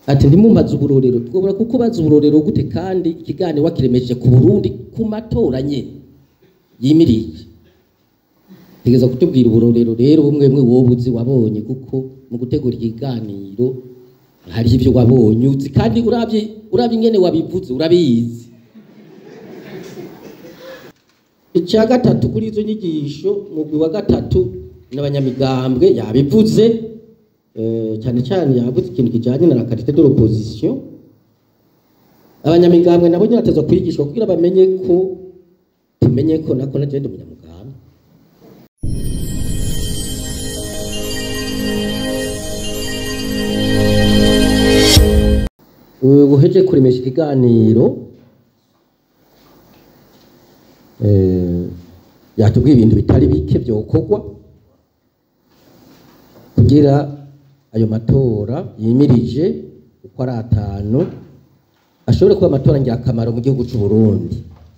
ati ntimumbaze uburorero twobora kuko bazi uburorero gute kandi ikiganiro wakiremeje ku Burundi ku matora nyene yimirije tegeza kutubwira uburorero rero bumwe bumwe wowe uzi wabonye kuko mu gutegura ikiganiro hari ibyo wabonye uzi kandi urabye urabye ingene wabivuze urabizi icya gatatu kuri izo nyigisho mugwi wa gatatu n'abanyamigambwe yabivuze eh, cyane cyane yavuze ikintu kijanye na la qualité de l'opposition abanyamigambwe nabo nyine batezwa kwigishwa kugira bamenye ko tumenye ko nako na jende umunyamugambwe uheje kuremesha ikiganiro eh, yatubwiye ibintu bitari bike byokorwa kugira ayo matora yimirije uko ari atanu ashobore kuba amatora ngirakamaro mu gihugu cy'u Burundi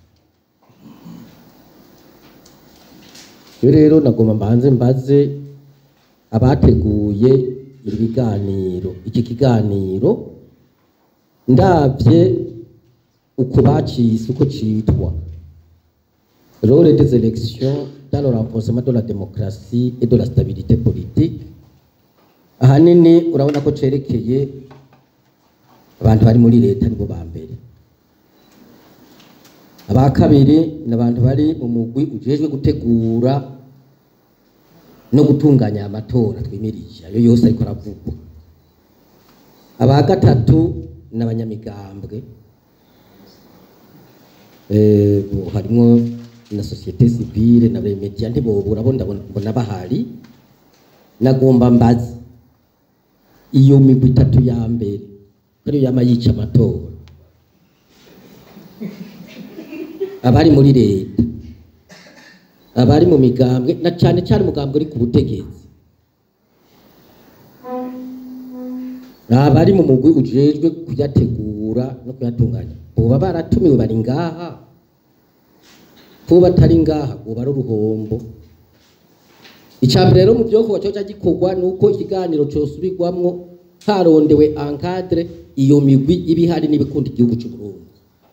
iyo rero nagomba mbanze mbaze abateguye ibi biganiro iki kiganiro ndabye uko bacise uko citwa rôle des élections dans le renforcement de la démocratie et de la stabilité politique ahanini urabona ko cerekeye abantu bari muri leta nibo ba mbere aba kabiri ni abantu bari mu mugwi ujejwe gutegura no gutunganya amatora twimirije ayo yose ariko aravugwa aba gatatu ni abanyamigambwe Eh, bo harimwo na societe civile na bemedia ntibobura bo ndabona mbona bahari nagomba mbazi iyo migwi itatu ya mbere ko ariyo yama yica amatora abari muri leta abari mu migambwe na cyane cyane umugambwe uri ku butegetsi abari mu mugwi ujejwe kuyategura no kuyatunganya boba baratumiwe bari ngaha ko batari ngaha boba ari uruhombo icambere rero mu byokorwa cyo gikorwa ni uko ikiganiro cyosubirwamwo harondewe encadre iyo migwi iba ihari n'ibikunda igihugu cy'u Burundi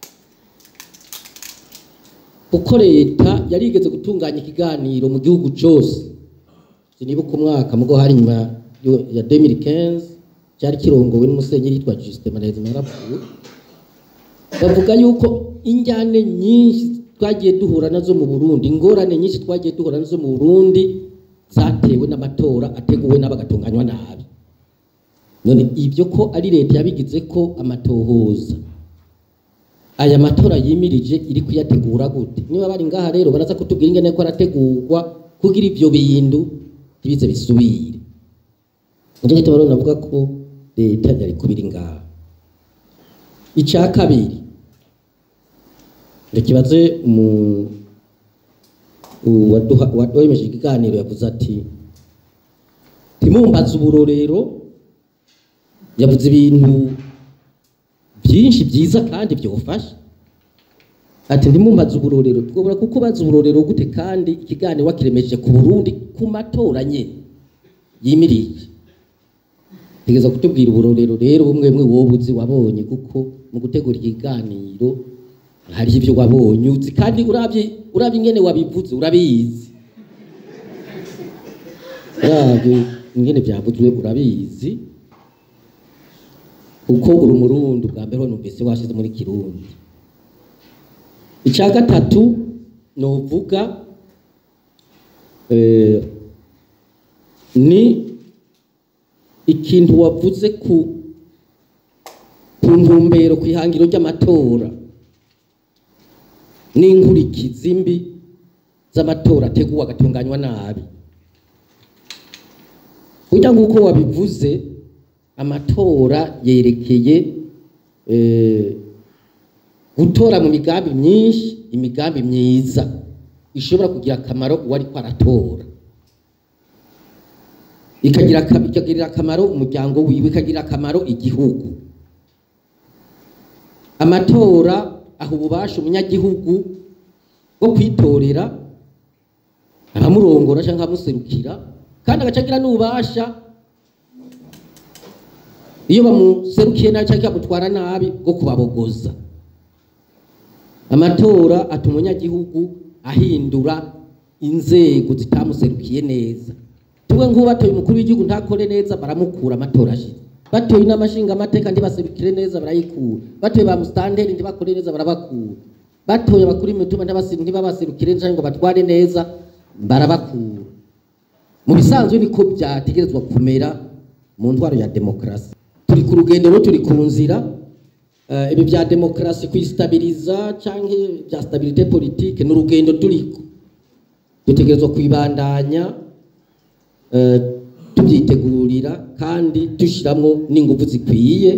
kuko leta yarigeze gutunganya ikiganiro mu gihugu cyose sinibuka umwaka mugo hari nyuma yo- ya 2015 cyari kirongowe n'umusenyeri yitwa Justin Manezi yarapfuye bavuga yuko injyane nyinshi twagiye duhura nazo mu Burundi ingorane nyinshi twagiye duhura nazo mu Burundi zatewe n'amatora ateguwe n'abagatunganywa nabi none ibyo ko ari leta yabigize ko amatohoza aya matora yimirije iri kuyategura gute niba bari ngaha rero baraza kutubwira ingene ko arategurwa kugira ibyo bintu ntibize bisubire nicyo gituma rero navuga ko leta yari kubiri ngaha icya kabiri ndakibaze mu uwaduha- uwaduhemeje ikiganiro yavuze ati ntimumbaze uburorero yavuze ibintu byinshi byiza kandi byofasha ati ntimumbaze uburorero twobora kuko bazi uburorero gute kandi ikiganiro wakiremeje ku Burundi ku matora nyene yimirije tegeza kutubwira uburorero rero bumwe bumwe wowe uzi wabonye kuko mu gutegura ikiganiro hari ibyo wabonye uzi kandi urabye urabye ingene wabivuze urabizi urabye ingene byavuzwe urabizi kuko uri umurundi bwa mbere numvise washize muri kirundi icya gatatu novuga eh, ni ikintu wavuze ku ku ntumbero ku ihangiro ry'amatora n'inkurikizi mbi z'amatora ateguwe agatunganywa nabi burya nk'uko wabivuze amatora yerekeye eh, gutora mu migambi myinshi imigambi myiza ishobora kugira akamaro uwo ariko aratora ikagira aka- ikagirira akamaro umuryango wiwe ikagirira akamaro igihugu amatora aha ububasha umunyagihugu bwo kwitorera abamurongora cyangwa abamuserukira kandi agaca agira n'ububasha iyo bamuserukiye nabi cyangwa bamutwara nabi bwo kubabogoza amatora atuma umunyagihugu ahindura inzego zitamuserukiye neza tuwe nk'ubu batoye umukuru w'igihugu ntakore neza baramukura amatora ashize batoye n'amashinga amateka ntibaserukire neza barayikura batoye ba musitanteri ntibakore neza barabakura batoye abakuru imitumba ntibabaserukire neza ngo batware neza barabakura mu bisanzwe niko byategerezwa kumera mu ntwaro ya demokarasi turi ku rugendo rero turi ku nzira Eh, ibi bya demokarasi kuyistabiriza cyangwa bya stabilite politike ni urugendo turiko dutegerezwa kwibandanya eh, tubyitegurira kandi dushyiramo n'ingufu zikwiye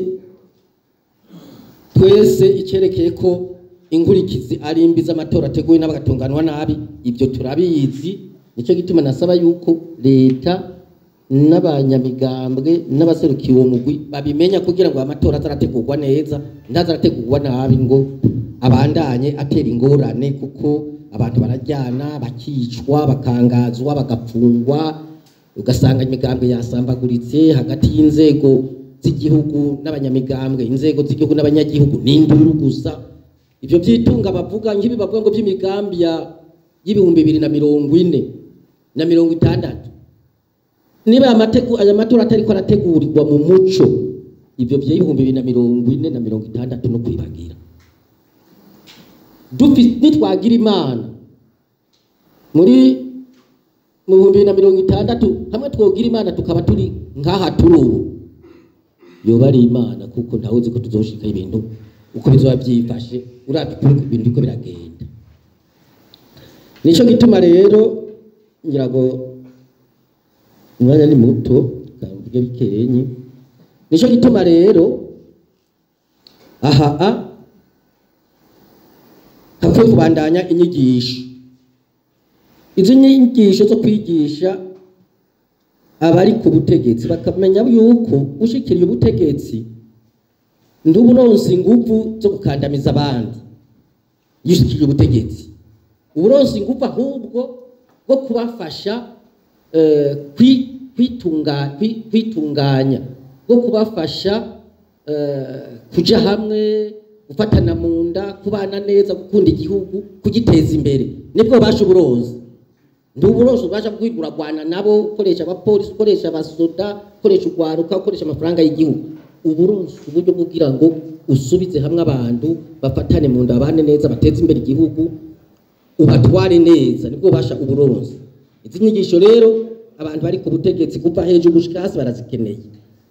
twese icyerekeye ko inkurikizi ari imbi z'amatora ateguwe n'abagatunganwa nabi ibyo turabizi nicyo gituma nasaba yuko leta n'abanyamigambwe n'abaserukiye uwo mugwi babimenya kugira ngo amatora azarategurwa neza ntazarategurwa nabi ngo abandanye atera ingorane kuko abantu barajyana bakicwa bakangazwa bagapfungwa ugasanga imigambwe yasambaguritse hagati y'inzego z'igihugu n'abanyamigambwe inzego z'igihugu n'abanyagihugu n'induru gusa ibyo byitunga bavuga nk'ibi bavuga ngo by'imigambi ya y'ibihumbi bibiri na mirongo ine na mirongo itandatu niba aya mategu- aya matora atariko arategurirwa mu muco ibyo by'ibihumbi bibiri na mirongo ine na mirongo itandatu no kwibagira Dufi- nitwagira imana muri mu bihumbi bibiri na mirongo itandatu hamwe twogira imana tukaba turi nk'aha turi ubu yoba ari imana kuko ntawe uzi ko tuzoshika ibintu uko bizoba byifashe uravye ukuri ku bintu biriko biragenda nico gituma rero ngira ngo umwanya ni muto kamvuge bikenyi nico gituma rero aha a hakwiye kubandanya inyigisho izi nyigisho zo kwigisha abari ku butegetsi bakamenya yuko ushikiriye ubutegetsi nduba uronse inguvu zo gukandamiza abandi iyo ushikiriye ubutegetsi uba uronse inguvu ahubwo bwo kubafasha eh, kwi- kwitunga- kwi- kwitunganya bwo kubafasha eh, kuja hamwe gufatana mu nda kubana neza gukunda igihugu kugiteza imbere nibwo basha uburozi ndi uburozi ubasha kwiguragwana nabo ukoresha abapolisi ukoresha abasoda ukoresha urwaruka ukoresha amafaranga y'igihugu uburozi uburyo bwo kugira ngo usubize hamwe abantu bafatane mu nda babane neza bateze imbere igihugu ubatware neza nibwo basha uburozi izi nyigisho rero abantu bari ku butegetsi kuva hejuru gushika hasi barazikeneye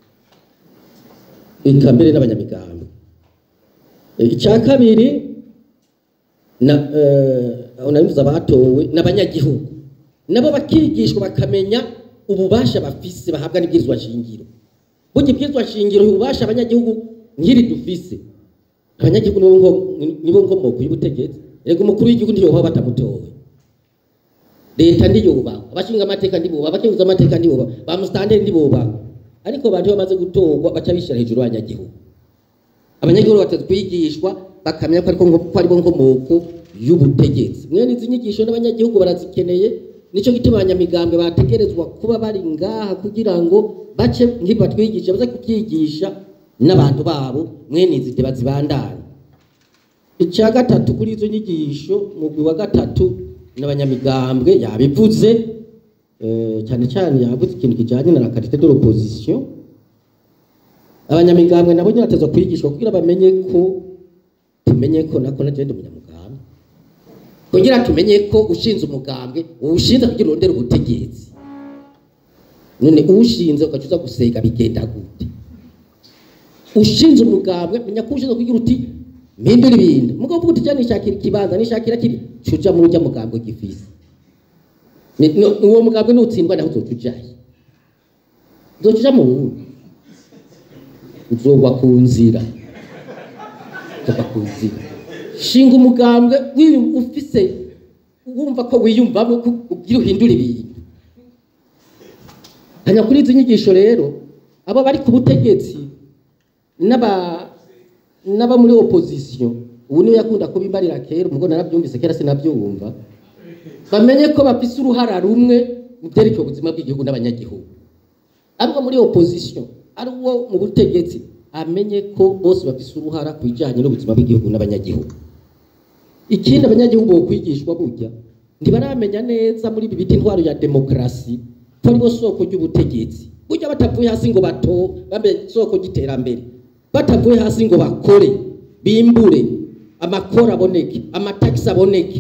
eka mbere n'abanyamigambi E, icya kabiri na eh, aho nabivuze abatowe n'abanyagihugu nabo bakigishwa bakamenya ububasha bafise bahabwa n'ibwirizwa shingiro burya ibwirizwa shingiro ububasha abanyagihugu nk'iri dufise abanyagihugu nibo ngo- nibo nkomoko y'ubutegetsi rego umukuru w'igihugu ntiyobaho batamutowe leta ndiyubaha abashinga amateka ndibubaha abakenguza amateka ndibubaha ba musitanteri ndibubaha ariko abantu iyo bamaze gutorwa baca bishyira hejuru y'abanyagihugu abanyagihugu batatu kwigishwa bakamenya ko ariko ngo- ko aribo nkomoko y'ubutegetsi mwene izi nyigisho n'abanyagihugu barazikeneye nicyo gituma abanyamigambwe bategerezwa kuba bari ngaha kugira ngo bace nk'ibi batwigisha baze kubyigisha n'abantu babo mwene izi deba zibandanye icya gatatu kuri izo nyigisho mugwi wa gatatu n'abanyamigambwe yabivuze eh, cyane cyane yavuze ikintu kijyanye na la qualité de l'opposition abanyamigambwe nabo nyine batezwa kwigishwa kugira bamenye ko tumenye ko nako nagenda umunyamugambwe kugira tumenye ko ushinze umugambwe uwushinze kugira urondere ubutegetsi none uwushinze ugaca uza gusega bigenda gute ushinze umugambwe menya ko ushinze kugira uti mpindura ibintu mugabo uvuga uti cyane nishakira ikibanza nishakira kiri cuja muri urya mugambwe gifise Ni- no- uwo mugambwe nutsindwa naho uzoca ujahe uzoca uja mu wundi uzogwa ku nzira uzogwa ku nzira shinga umugambwe wiyu- ufise wumva ko wiyumvamo ko ugira uhindura ibintu hanya kuri izi nyigisho rero abo bari ku butegetsi n'aba n'aba muri opposition ubu niwe yakunda kubimbarira kera umugore narabyumvise kera sinabyumva bamenye ko bafise uruhara rumwe mu byerekeye ubuzima bw'igihugu n'abanyagihugu ariko muri opposition ari uwo mu butegetsi amenye ko bose bafise uruhara ku bijanye n'ubuzima bw'igihugu n'abanyagihugu ikindi abanyagihugu bokwigishwa burya ntibaramenya neza muri ibi bita intwaro ya demokarasi ko aribo soko ry'ubutegetsi burya batavuye hasi ngo bato bambe soko ry'iterambere batavuye hasi ngo bakore bimbure amakoro aboneke amatagisi aboneke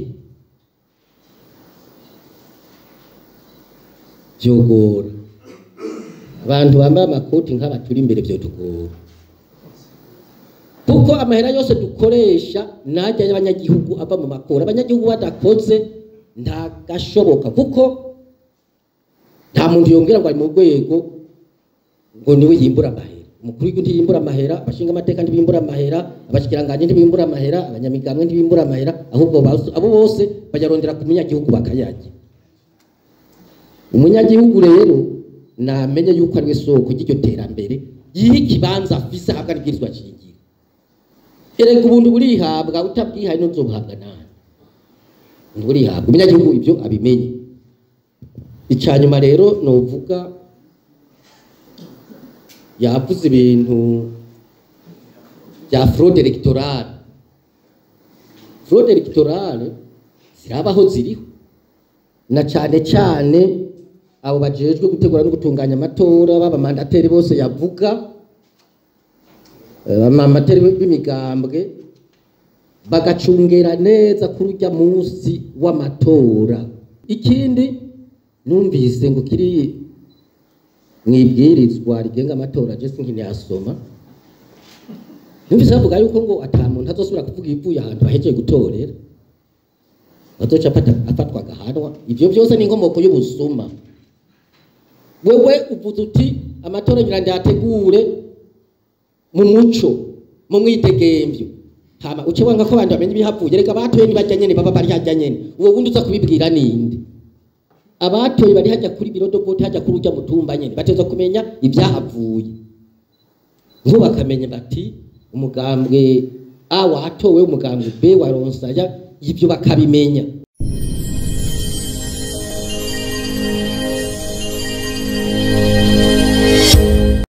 vyogora abantu bambaye amakoti nk'aba turi imbere vyotugora kuko amahera yose dukoresha najya y'abanyagihugu ava mu makoro abanyagihugu badakoze ntagashoboka kuko nta muntu yongera ngo ari mu rwego ngo niwe yimbura amahera umukuru w'igihugu ntiyimbura amahera abashinga amateka ntibimbura amahera abashikiranganje ntibimbura amahera abanyamigambwe ntibimbura amahera ahubwo bas- abo bose bayarondera ku munyagihugu bakayarya umunyagihugu rero namenye yuko ariwe soko ry'iryo terambere yiha ikibanza afise ahabwa n'ibwirizwa shingiro erega ubundi burihabwa utabwihaye n'uzobuhabwa nawe ubundi burihabwa umunyagihugu ibyo abimenye icya nyuma rero novuga yavuze ibintu bya fraude electorale fraude electorale zirabaho ziriho na cyane cyane abo bajejwe gutegura no gutunganya amatora b'abamandateri bose yavuga abamandateri b'imigambwe bagacungera neza kuri urya munsi w'amatora ikindi numvise ngo kiri mu ibwirizwa rigenga amatora je sinkiniyasoma numvise bavuga yuko ngo ata muntu azosubira kuvuga ibivuye ahantu bahejeje gutorera azoca afata- afatwa agahanwa ivyo byose ni inkomoko y'ubusuma wewe uvuze uti amatora ngira ndayategure mu muco mu mwidegemvyo hama uce wanga ko abantu bamenye ibihavuye reka batoye ntibajya nyene baba bari hajya nyene uwo wundi uza kubibwira ninde abatoye bari hajya kuri biro dovote hajya kuri urya mutumba nyene bateza kumenya ibyahavuye ngo bakamenya bati umugambwe A watowe umugambwe B waronsaya ivyo bakabimenya